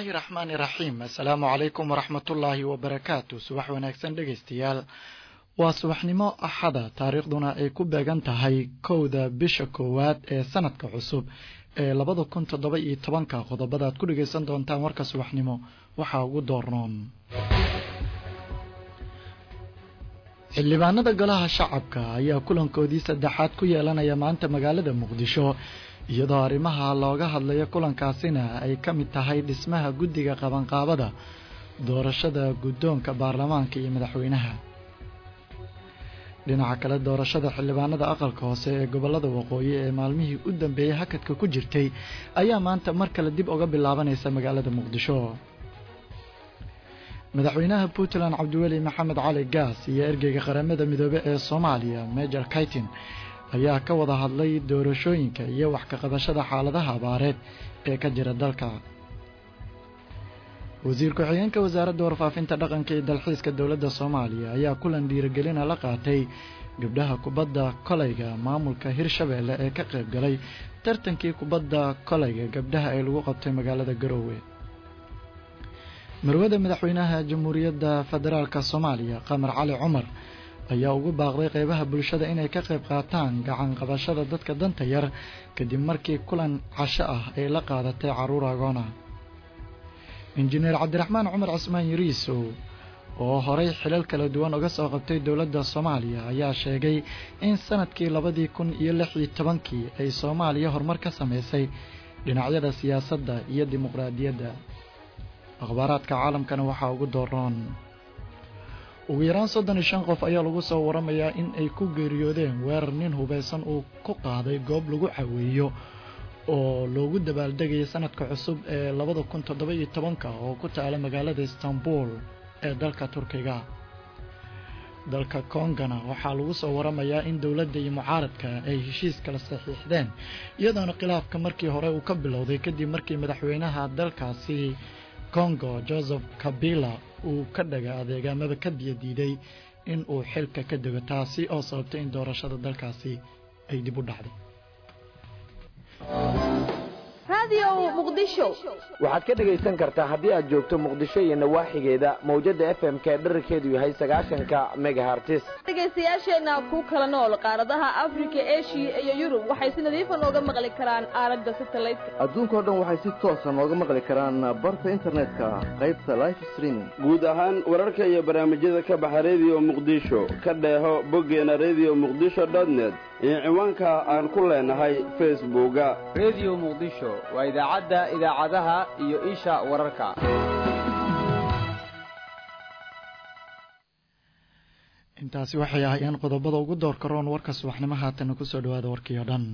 illaahi raxmaani raxiim assalaamu calaykum waraxmatullaahi wabarakaatu subax wanaagsan dhegaystayaal waa subaxnimo axada taariikhduna ay ku beegan tahay kowda bisha koowaad ee sanadka cusub ee labada kun toddoba iyo tobanka qodobadaad ku dhegaysan doontaan warka subaxnimo waxaa ugu doornoon xildhibaanada golaha shacabka ayaa kulankoodii saddexaad ku yeelanaya maanta magaalada muqdisho iyadoo arrimaha looga hadlayo kulankaasina ay ka mid tahay dhismaha guddiga qabanqaabada doorashada guddoonka baarlamaanka iyo madaxweynaha dhinaca kale doorashada xildhibaanada aqalka hoose ee gobollada waqooyi ee maalmihii u dambeeyey hakadka ku jirtay ayaa maanta mar kale dib uga bilaabanaysa magaalada muqdisho madaxweynaha puntland cabdiweli maxamed cali gaas iyo ergeyga qaramada midoobe ee soomaaliya major kaitin ayaa ka wada hadlay doorashooyinka iyo wax ka qabashada xaaladaha abaareed ee ka jira dalka wasiir ku-xigeenka wasaaradda warfaafinta dhaqanka iyo dalxiiska dowladda soomaaliya ayaa kulan dhiirigelina la qaatay gabdhaha kubadda kolayga maamulka hirshabeelle ee ka qayb galay tartankii kubadda kolayga gabdhaha ee lagu qabtay magaalada garoowe marwada madaxweynaha jamhuuriyadda federaalk soomaaliya qamar cali cumar ayaa ugu baaqday qeybaha bulshada inay ka qayb qaataan gacan qabashada dadka danta yar kadib markii kulan casho ah ay la qaadatay caruur agoona injineer cabdiraxmaan cumar cismaan yariisow oo horay xilal kala duwan uga soo qabtay dowladda soomaaliya ayaa sheegay in sanadkii labadii kun iyo lix iyo tobankii ay soomaaliya horumar ka samaysay dhinacyada siyaasadda iyo dimuqraadiyadda akhbaaraadka caalamkana waxaa ugu dooroon ugu yaraan soddon iyo shan qof ayaa lagu soo waramayaa in ay ku geeriyoodeen weerar nin hubaysan uu ku qaaday goob lagu caweeyo oo loogu dabaaldegayay sanadka cusub ee labada kun toddoba iyo tobanka oo ku taala magaalada istanbul ee dalka turkiga dalka kongana waxaa lagu soo waramayaa in dowladda iyo mucaaradka ay heshiis kala saxiixdeen iyadoona khilaafka markii hore uu ka bilowday kadib markii madaxweynaha dalkaasi kongo joseph kabila uu ka dhaga adeegaamada ka biyadiiday in uu xilka ka dego taasi oo sababtay in doorashada dalkaasi ay dib u dhacday waxaad ka dhegaysan kartaa haddii aad joogto muqdisho iyo nawaaxigeeda mawjada f m ka dherarkeedu yahay sagaashanka megahartis dhegaystayaasheenna ku kala nool qaaradaha afrika eshiya iyo yurub waxay si nadiifa nooga maqli karaan aalada satelliteka adduunkao dhan waxay si toosa nooga maqli karaan barta internetka qaybta life streaming guud ahaan wararka iyo barnaamijyada ka baxa rediyo muqdisho ka dheeho boggeena rediyo muqdisho dotnet iyo ciwaanka aan ku leenahay facebooka rediyo muqdisho waa idaacadda idaacadaha iyo isha wararka intaasi waxay ahayeen qodobada ugu doorka roon warka subaxnimo haatana kusoo dhawaada warkii oo dhan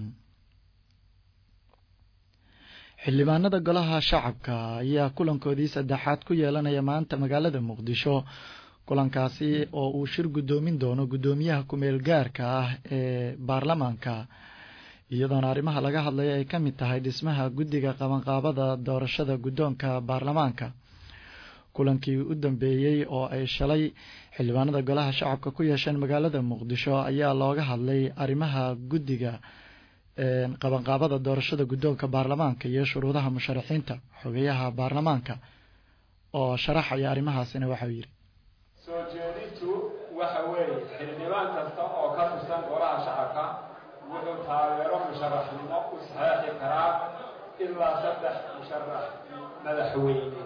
xildhibaanada golaha shacabka ayaa kulankoodii saddexaad ku yeelanaya maanta magaalada muqdisho kulankaasi oo uu shir guddoomin doono guddoomiyaha kumeel gaarka ah ee baarlamaanka iyadoona arrimaha laga hadlaya ay ka mid tahay dhismaha guddiga qabanqaabada doorashada guddoonka baarlamaanka kulankii u dambeeyey oo ay shalay xildhibaanada golaha shacabka ku yeesheen magaalada muqdisho ayaa looga hadlay arrimaha guddiga qabanqaabada doorashada guddoonka baarlamaanka iyo shuruudaha musharaxiinta xogeyaha baarlamaanka oo sharaxaya arrimahaasina waxau yidhi soo jeedintu waxa weeye xildhibaan kasta oo ka tirsan golaha shacabka wuxuu taageero musharaxnimo u saxeexi karaa ilaa saddex musharax madaxweyne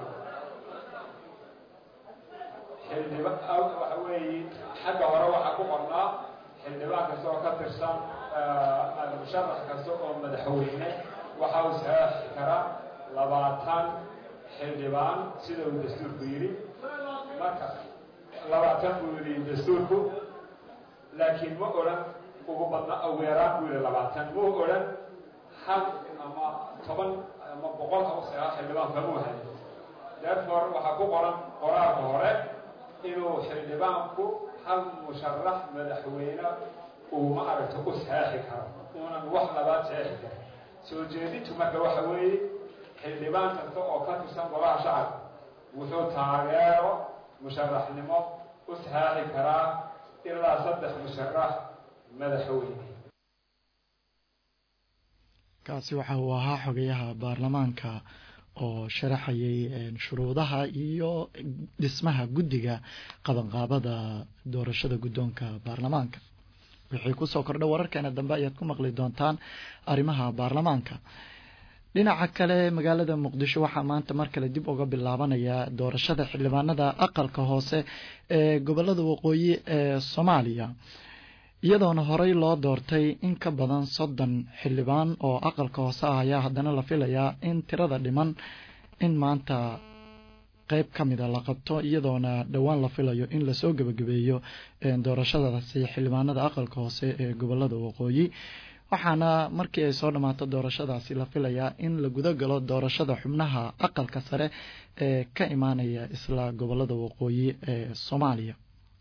xildhiba waxa weeye xagga hore waxaa ku qornaa xildhibaan kasta oo ka tirsan musharax kasta oo madaxweyne waxa uu saxeexi karaa labaatan xildhibaan sida uu dastuurku yidhi marka labaatan buu yidhi dastuurku laakiin ma odhan ugu badna ugu yaraan buu yidhi labaatan muu odhan hal ama toban ama boqol ama sagaal xildhibaan kamuu hay therefore waxaa ku qoran qoraalka hore inuu xildhibaanku hal musharax madaxweyne uu ma aragto u saxeexi karo uunan wax labaad saxeexi karin soo jeedintu marka waxa weeye xildhibaan kasta oo ka tirsan golaha shacabka wuxuu taageero musharaxnimo u saxeexi karaa ilaa saddex musharax madaxweyne kaasi waxa uu ahaa xogayaha baarlamaanka oo sharaxayay shuruudaha iyo dhismaha guddiga qabanqaabada doorashada guddoonka baarlamaanka wixii kusoo kordha wararkeena dambe ayaad ku maqli doontaan arrimaha baarlamaanka dhinaca kale magaalada muqdisho waxaa maanta mar kale dib uga bilaabanaya doorashada xildhibaanada aqalka hoose ee gobolada waqooyi ee soomaaliya iyadoona horey loo doortay in ka badan soddon xildhibaan oo aqalka hoose ah ayaa haddana la filayaa in tirada dhiman in maanta qeyb ka mida la qabto iyadoona dhowaan la filayo in lasoo gebagabeeyo doorashadaasi xildhibaanada aqalka hoose ee gobolada waqooyi waxaana markii ay soo dhammaato doorashadaasi la filayaa in la guda galo doorashada xubnaha aqalka sare ee ka imaanaya isla gobolada waqooyi ee soomaaliya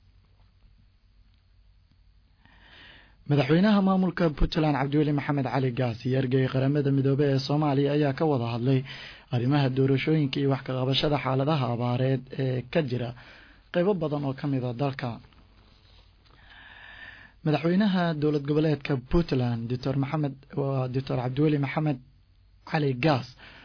madaxweynaha maamulka puntland cabdiweli maxamed cali gaas iyo ergey qaramada midoobey ee soomaaliya ayaa ka wada hadlay arrimaha doorashooyinka iyo wax ka qabashada xaaladaha abaareed ee ka jira qeybo badan oo kamid a dalka madaxweynaha dowlad goboleedka puntland doctor maxamed doctor cabdiweli maxamed cali gaas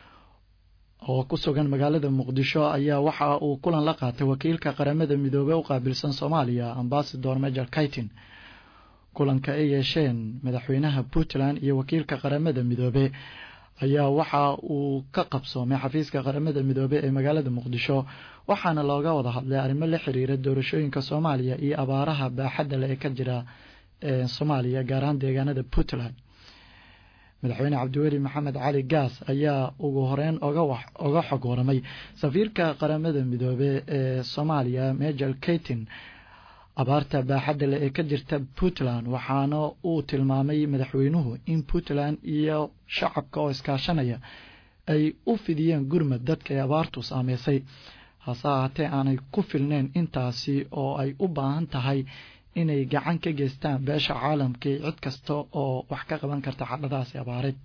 oo ku sugan magaalada muqdisho ayaa waxa uu kulan la qaatay wakiilka qaramada midoobey u qaabilsan soomaaliya ambasador major kaitin kulanka ay yeesheen madaxweynaha puntland iyo wakiilka qaramada midoobe ayaa waxa uu ka qabsoomay xafiiska qaramada midoobe ee magaalada muqdisho waxaana looga wada hadlay arrimo la xiriira doorashooyinka soomaaliya iyo abaaraha baaxadda leh ee ka jira soomaaliya gaar ahaan deegaanada puntland madaxweyne cabdiweli maxamed cali gaas ayaa ugu horeyn oga xog waramay safiirka qaramada midoobe ee soomaaliya major kaitin abaarta baaxadda leh ee ka jirta puntland waxaana uu tilmaamay madaxweynuhu in puntland iyo shacabka oo iskaashanaya ay u fidiyeen gurmad dadka ee abaartu saameysay hase ahaatee aanay ku filneyn intaasi oo ay u baahan tahay inay gacan ka geystaan beesha caalamkii cid kasta oo wax ka qaban karta xaaladahaasi abaareed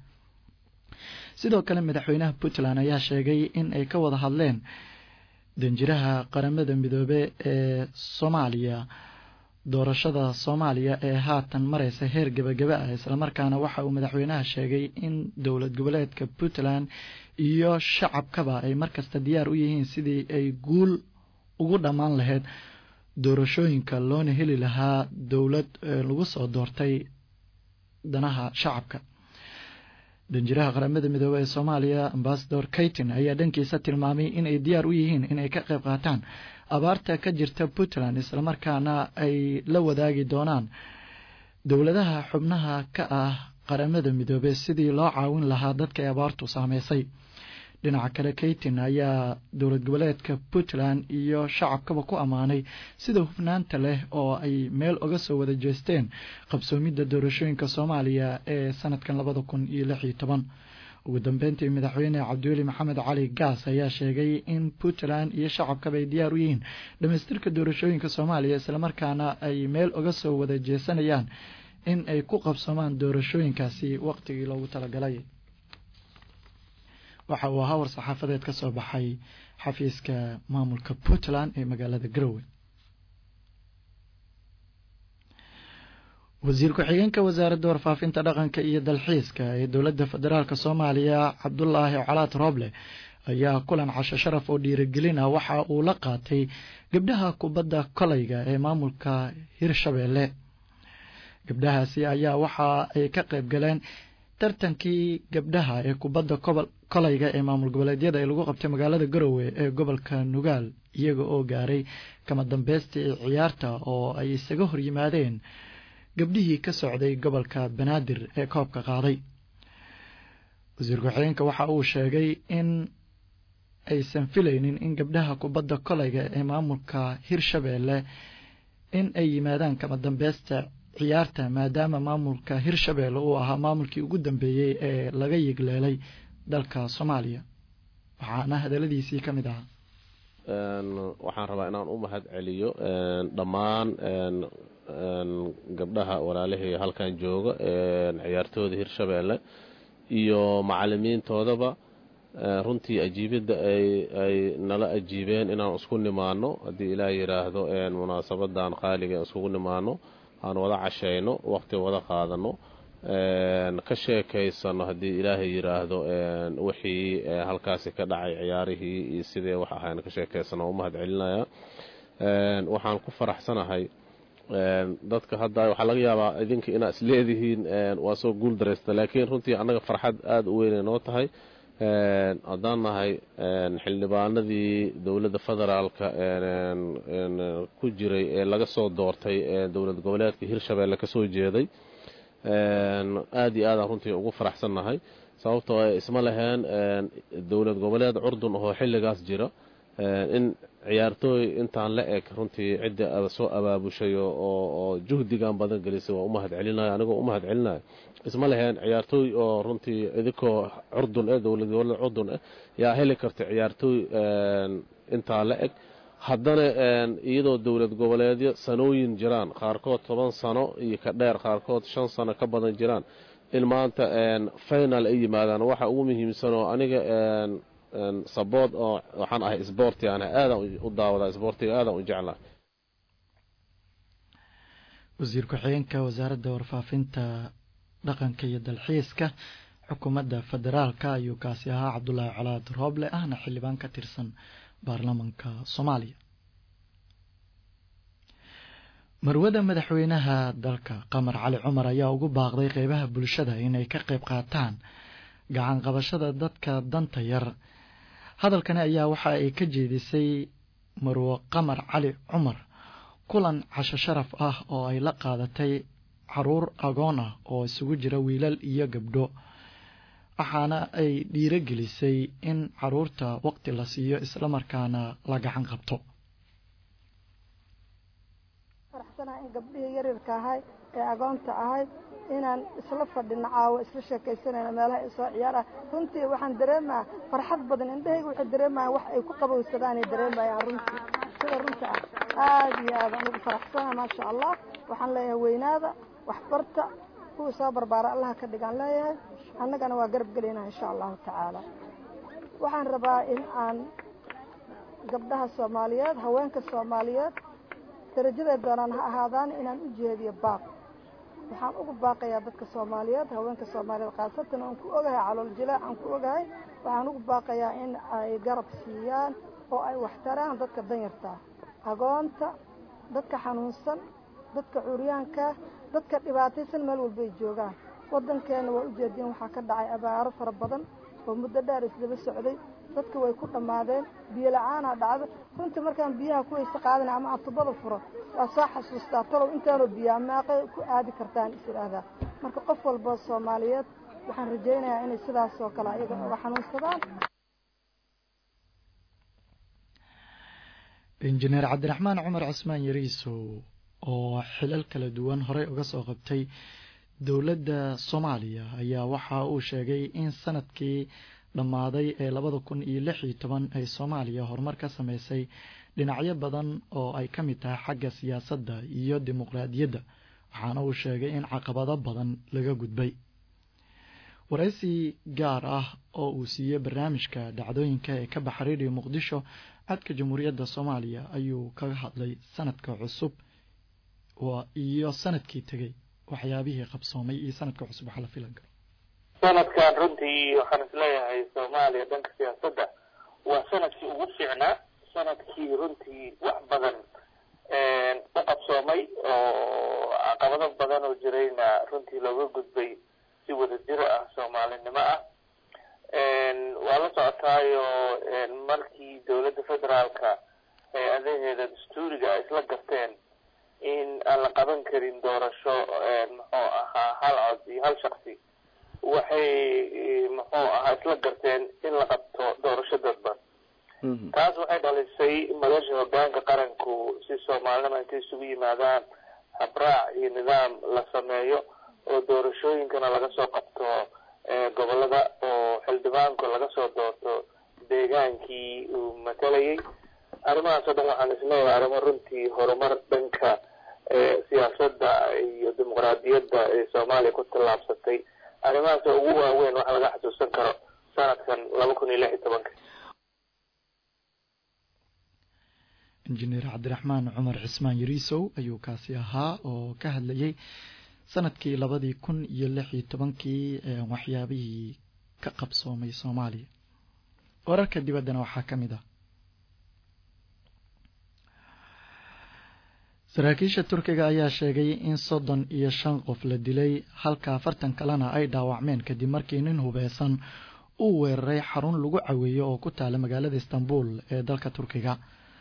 sidoo kale madaxweynaha puntland ayaa sheegay in ay ka wada hadleen danjiraha qaramada midoobe ee soomaaliya doorashada soomaaliya ee haatan mareysa heer gebagaba ah islamarkaana waxa uu madaxweynaha sheegay in dowlad goboleedka puntland iyo shacabkaba ay markasta diyaar u yihiin sidii ay guul ugu dhammaan lahayd doorashooyinka loona heli lahaa dowlad lagu soo doortay danaha shacabka danjiraha qaramada midoobey ee soomaaliya ambasador kaitin ayaa dhankiisa tilmaamay inay diyaar u yihiin inay ka qayb qaataan abaarta ka jirta puntland islamarkaana ay la wadaagi doonaan dowladaha xubnaha ka ah qaramada midoobey sidii loo caawin lahaa dadka ay abaartu saameysay dhinaca kale kaitin ayaa dowlad goboleedka puntland iyo shacabkaba ku ammaanay sida hufnaanta leh oo ay meel uga soo wada jeesteen qabsoomidda doorashooyinka soomaaliya ee sanadkan labada kun iyo lix iyo toban ugu dambeyntii madaxweyne cabdiweli maxamed cali gaas ayaa sheegay in puntland iyo shacabkaba ay diyaar u yihiin dhamaystirka doorashooyinka soomaaliya islamarkaana ay meel uga soo wada jeesanayaan in ay ku qabsoomaan doorashooyinkaasi waqtigii loogu talagalay waxa uu ahaa war saxaafadeed ka soo baxay xafiiska maamulka puntland ee magaalada garowe wasiir ku-xigeenka wasaaradda warfaafinta dhaqanka iyo dalxiiska ee dowladda federaalk soomaaliya cabdulaahi colaad rooble ayaa kulan casho sharaf oo dhiirigelin ah waxa uu la qaatay gabdhaha kubadda kolayga ee maamulka hirshabeelle gabdhahaasi ayaa waxa ay ka qayb galeen tartankii gabdhaha ee kubadda kolayga ee maamul goboleedyada ee lagu qabtay magaalada garowe ee gobolka nugaal iyaga oo gaaray kama dambeystii ciyaarta oo ay isaga hor yimaadeen gabdhihii ka socday gobolka banaadir ee koobka qaaday wasiir ku-xigeenka waxa uu sheegay in aysan filaynin in gabdhaha kubadda kolayga ee maamulka hirshabeelle in ay yimaadaan kama dambeysta ciyaarta maadaama maamulka hirshabeelle uu ahaa maamulkii ugu dambeeyey ee laga yigleelay dalka soomaaliya waxaana hadaladiisii ka mid ahaa waxaan rabaa inaan u mahad celiyo dhammaan gabdhaha walaalihii halkan jooga ciyaartooda hirshabeelle iyo macalimiintoodaba runtii ajiibidda ay nala ajiibeen inaan isku nimaano haddii ilaah yidhaahdo munaasabadan qaaliga iskugu nimaano aan wada cashayno waqti wada qaadano ka sheekaysano haddii ilaahay yidhaahdo wixii halkaasi ka dhacay ciyaarihii iyo sidee wax ahayn ka sheekaysano u mahad celinaya waxaan ku faraxsanahay dadka hadda waxaa laga yaabaa idinka inaa is leedihiin waa soo guul daraysta laakiin runtii annaga farxad aada u weynay noo tahay haddaan nahay xildhibaanadii dowladda federaalka ku jiray ee laga soo doortay dowlad goboleedka hirshabeelle kasoo jeeday aada iyo aadaan runtii ugu faraxsannahay sababtoo ay isma laheen dowlad goboleed curdun oo xilligaas jira in ciyaartooy intaan la eg runtii cidda soo abaabushay oo juhdigan badan gelisay waa u mahad celinaya anigoo u mahad celinaya isma laheen ciyaartooy oo runtii idinkoo curdun eh dowlad goboleed curdun eh yaa heli karta ciyaartooy intaa la eg haddana iyadoo dowlad goboleedyo sanooyin jiraan qaarkood toban sano iyo ka dheer qaarkood shan sano ka badan jiraan in maanta final ay yimaadaan waxa ugu muhiimsanoo aniga sabood oo waxaan ahay sboorti aan aadaan u daawadaa sboortiga aadaan u jeclaa wasiir ku-xigeenka wasaaradda warfaafinta dhaqanka iyo dalxiiska xukuumadda federaalka ayuu kaasi ahaa cabdulaahi colaad rooble ahna xildhibaan ka tirsan baarlamanka soomaaliya marwada madaxweynaha dalka qamar cali cumar ayaa ugu baaqday qeybaha bulshada inay ka qayb qaataan gacan qabashada dadka danta yar hadalkani ayaa waxa ay ka jeedisay marwo qamar cali cumar kulan casho sharaf ah oo ay la qaadatay caruur agoon ah oo isugu jira wiilal iyo gabdho waxaana ay dhiirogelisay in caruurta waqti la siiyo islamarkaana la gacan qabto faraxsanaha in gabdhihii yaryarka ahay ee agoonta ahay inaan isla fadhino caawo isla sheekaysanayno meelaha isoo ciyaarah runtii waxaan dareemaha farxad badan indhahayga waxay dareemayan wax ay ku qabowsadaanay dareemayaan runtii sida runta ah aada iyo aad aan ugu faraxsanaha maasha allah waxaan leeyahay weynaada waxbarta kuwii soo barbaara allaha ka dhigaan leeyahay annagana waa garab gelayna insha allahu tacaala waxaan rabaa in aan gabdhaha soomaaliyeed haweenka soomaaliyeed darajaday doonaan ha ahaadaan inaan u jeediyo baaq waxaan ugu baaqayaa dadka soomaaliyeed haweenka soomaaliyeed khaasatan aan ku ogahay calool jilaac aan ku ogahay waxaan ugu baaqayaa in ay garab siiyaan oo ay waxtaraan dadka danyartaa agoonta dadka xanuunsan dadka curyaanka dadka dhibaataysan meel walbay joogaan waddankeenna waa ujeediin waxaa ka dhacay abaaro fara badan oo muddo dheer isdaba socday dadka way ku dhammaadeen biyo la-aanaa dhacda runtii markaan biyaha ku weyse qaadana ama aan tubada furo waa soo xasuustaa talow intaanoo biyaa maaqay ku aadi kartaan is idhaahdaa marka qof walba soomaaliyeed waxaan rajaynayaa inay sidaas oo kale ayaga uga xanuunsadaan injineer cabdiraxmaan cumar cismaan yariisow oo xilal kala duwan horey uga soo qabtay dowladda soomaaliya ayaa waxa uu sheegay in sanadkii dhammaaday ee labada kun iyo lix iyo toban ay soomaaliya horumar ka sameysay dhinacyo badan oo ay ka mid tahay xagga siyaasadda iyo dimuqraadiyadda waxaana uu sheegay in caqabado badan laga gudbay waraysi gaar ah oo uu siiyey barnaamijka dhacdooyinka ee ka baxa radio muqdisho codka jamhuuriyadda soomaaliya ayuu kaga hadlay sanadka cusub iyo sanadkii tegey waxyaabihii qabsoomay iyo sanadka cusub waxaa la filan karo sanadkan runtii waxaan isleeyahay soomaaliya dhanka siyaasadda waa sanadkii ugu fiicnaa sanadkii runtii wax badan u qabsoomay oo caqabado badan oo jirayna runtii looga gudbay si wadajiro ah soomaalinimo ah waa la socotaayo markii dowladda federaalka hay-adaheeda dastuuriga ay isla garteen in aan la qaban karin doorasho muxuu ahaa hal cod iyo hal shaksi waxay muxuu ahaa isla garteen in la qabto doorasho dadban taas waxay dhalisay madasha hogaanka qaranku si soomaalinima intay isugu yimaadaan habraac iyo nidaam la sameeyo oo doorashooyinkana laga soo qabto gobolada oo xildhibaanku laga soo doorto deegaankii uu matalayay arrimahaas oo dhan waxaan isleeyahay arrimo runtii horumar dhanka siyaasadda iyo dimuqraadiyadda ee soomaaliya ku tallaabsatay arrimahaas oo ugu waaweyn waxa laga xasuusan karo sanadkan laba kun iyo lix iyo tobanka injineer cabdiraxmaan cumar cismaan yariisow ayuu kaasi ahaa oo ka hadlayay sanadkii labadii kun iyo lix iyo tobankii waxyaabihii ka qabsoomay soomaaliya wararka dibaddana waxaa ka mid ah saraakiisha turkiga ayaa sheegay in soddon iyo shan qof la dilay halka afartan kalena ay dhaawacmeen kadib markii nin hubeysan uu weeraray xarun lagu caweeyo oo ku taala magaalada istanbul ee dalka turkiga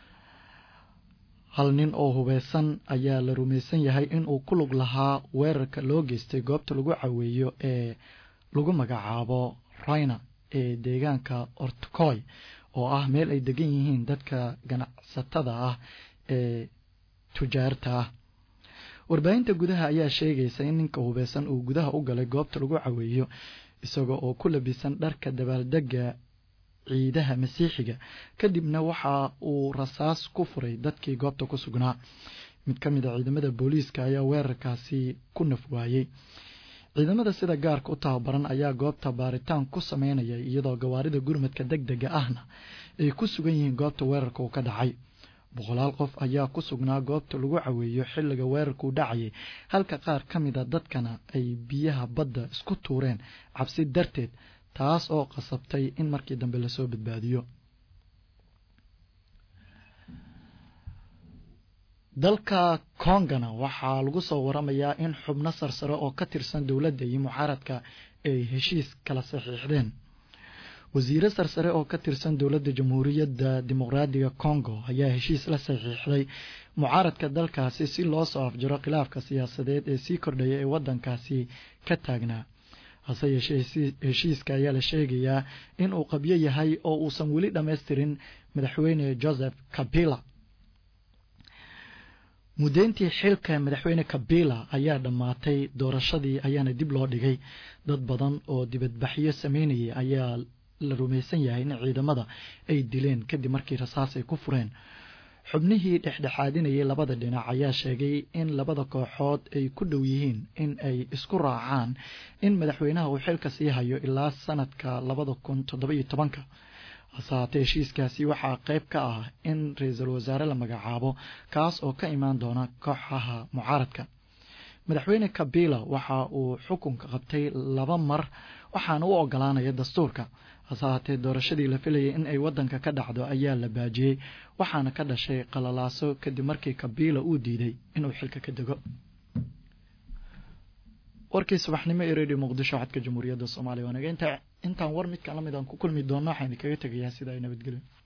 hal nin oo hubeysan ayaa la rumaysan yahay inuu ku lug lahaa weerarka loo geystay goobta lagu caweeyo ee lagu magacaabo rayna ee deegaanka ortkoy oo ah meel ay degan yihiin dadka ganacsatada ah ee tujaarta ah warbaahinta gudaha ayaa sheegaysa in ninka hubeysan uu gudaha u galay goobta lagu caweeyo isaga oo ku labisan dharka dabaaldega ciidaha masiixiga kadibna waxa uu rasaas ku furay dadkii goobta ku sugnaa mid ka mid a ciidamada booliiska ayaa weerarkaasi ku naf waayey ciidamada sida gaarka u tababaran ayaa goobta baaritaan ku sameynaya iyadoo gawaarida gurmadka deg dega ahna ay ku sugan yihiin goobta weerarka uu ka dhacay boqolaal qof ayaa ku sugnaa goobta lagu caweeyo xilliga weerarkuu dhacayay halka qaar ka mid a dadkana ay biyaha badda isku tuureen cabsi darteed taas oo qasabtay in markii dambe lasoo badbaadiyo dalka kongana waxaa lagu soo waramayaa in xubno sarsare oo ka tirsan dowladda iyo mucaaradka ay heshiis kala saxiixdeen wasiire sarsare oo ka tirsan dowladda jamhuuriyadda dimuqraadiga congo ayaa heshiis la saxiixday mucaaradka dalkaasi si loo soo afjaro khilaafka siyaasadeed ee sii kordhaya ee waddankaasi ka taagnaa hase yeeshee heshiiska ayaa la sheegayaa in uu qabyo yahay oo uusan weli dhammaystirin madaxweyne joseph kabila muddeyntii xilka madaxweyne kabila ayaa dhammaatay doorashadii ayaana dib loo dhigay dad badan oo dibadbaxyo sameynayay ayaa la rumaysan yahay in ciidamada ay dileen kadib markii rasaas ay ku fureen xubnihii dhexdhexaadinayay labada dhinac ayaa sheegay in labada kooxood ay ku dhow yihiin in ay isku raacaan in madaxweynaha uu xilka sii hayo ilaa sanadka labada kun toddobiyo tobanka hase haatee heshiiskaasi waxaa qayb ka ah in ra-iisul wasaare la magacaabo kaas oo ka imaan doona kooxaha mucaaradka madaxweyne kabila waxa uu xukunka qabtay laba mar waxaana u ogolaanaya dastuurka hase haatee doorashadii la filayay in ay waddanka ka dhacdo ayaa la baajiyey waxaana ka dhashay qalalaaso kadib markii kabila uu diiday inuu xilka ka dego warkii subaxnimo ee radio muqdisho codka jamhuuriyadda soomaaliya waanaga intaan war midkan lamid aan ku kulmi doonno waxaan idinkaga tegayaa sida ay nabadgelyo